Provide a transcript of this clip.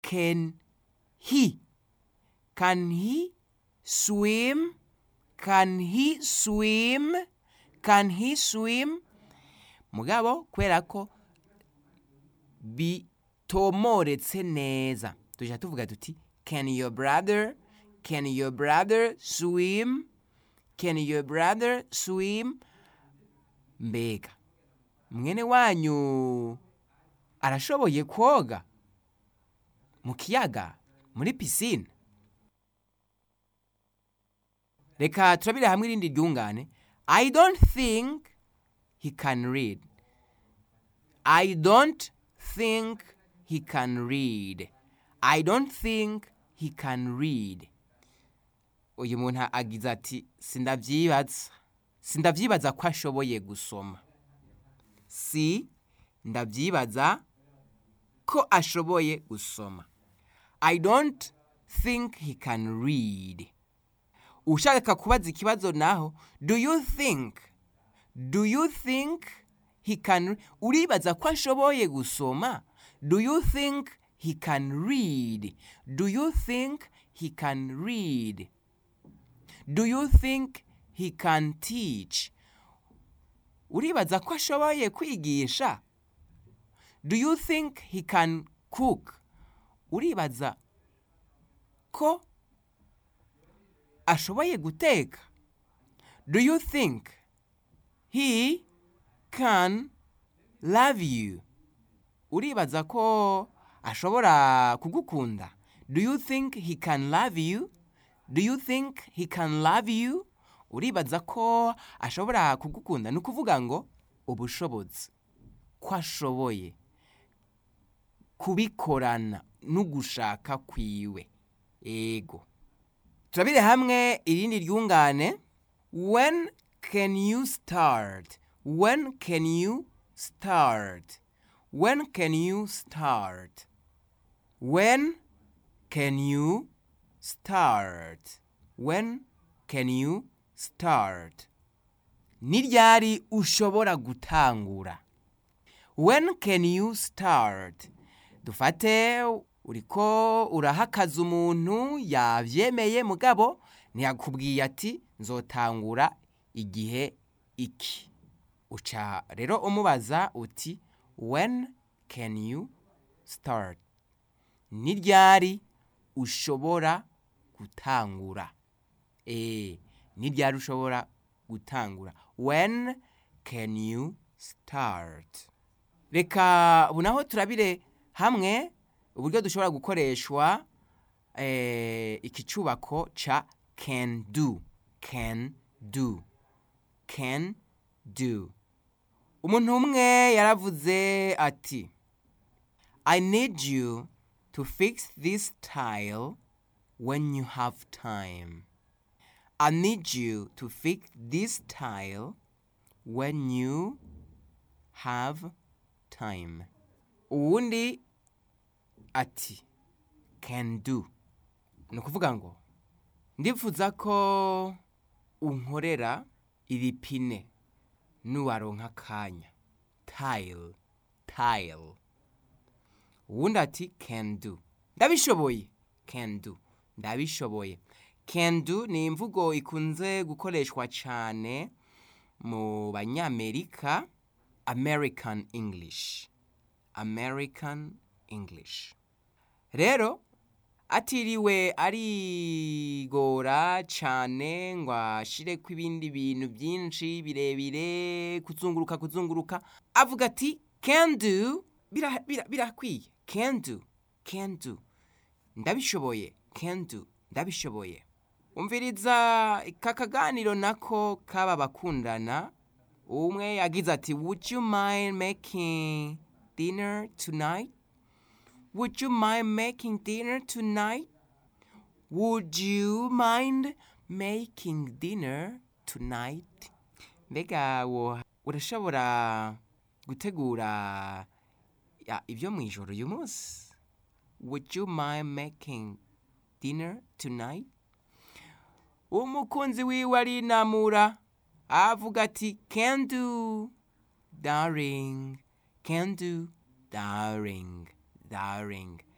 can he can he swim can he swim can he swim mugabo kubera ko bitomoretse neza tujya tuvuga tuti can your brother can your brother swim can your brother swim mbega mwene wanyu arashoboye koga mu kiyaga muri pisine reka turabire hamwe irindi ryungane i don't think he can read i don't think he can read i don't think he can read uyu muntu agize ati sindavyibaza sindavyibaza ko ashoboye gusoma si ndavyibaza ko ashoboye gusoma i don't think he can read ushaka kubaza ikibazo naho do you think do you think he can uribaza ko ashoboye gusoma do you think he can read do you think he can read do you think he can teach uribaza ko ashoboye kwigisha do you think he can cook uribaza ko ashoboye guteka do you think he can love you uribaza ko ashobora kugukunda do you think he can love you do you think he can love you uribaza ko ashobora kugukunda ni ukuvuga ngo ubushobozi ko ashoboye kubikorana n'ugushaka kwiwe ego turabire hamwe irindi ryungane when can you start when can you start when can you start when can you start when can you start ni ryari ushobora gutangura when can you start dufate uriko urahakaza umuntu yavyemeye mugabo ntiyakubwiye ati nzotangura igihe iki uca rero umubaza uti when can you start ni ryari ushobora gutangura eh ni ryari ushobora gutangura when can you start reka ubu naho turabire hamwe uburyo dushobora gukoreshwa eh, iki cubako ca can do can do can do umuntu umwe yaravuze ati i need you to fix this tile when you have time i need you to fix this tile when you have time uwundi ati can do ni ukuvuga ngo ndifuza ko unkorera iri pine nuwaronka akanya tile tile uwundi ati can do ndabishoboye can do ndabishoboye can do ni imvugo ikunze gukoreshwa cyane mu banyamerika american english american english rero atiriwe arigora cyane ngo ashireko ibindi bintu byinshi birebire kuzunguruka kuzunguruka avuga ati can do birakwiye bira, bira can do can do ndabishoboye can do ndabishoboye umviriza aka kaganiro nako kaba bakundana umwe yagize ati would you mind making dinner tonight Would you mind making dinner tonight? Would you mind making dinner tonight? Mbega wo urashobora gutegura ya, ibyo mu ijoro uyu munsi? Would you mind making dinner tonight? Umukunzi wiwe arinamura avuga ati can do darling can do darling darling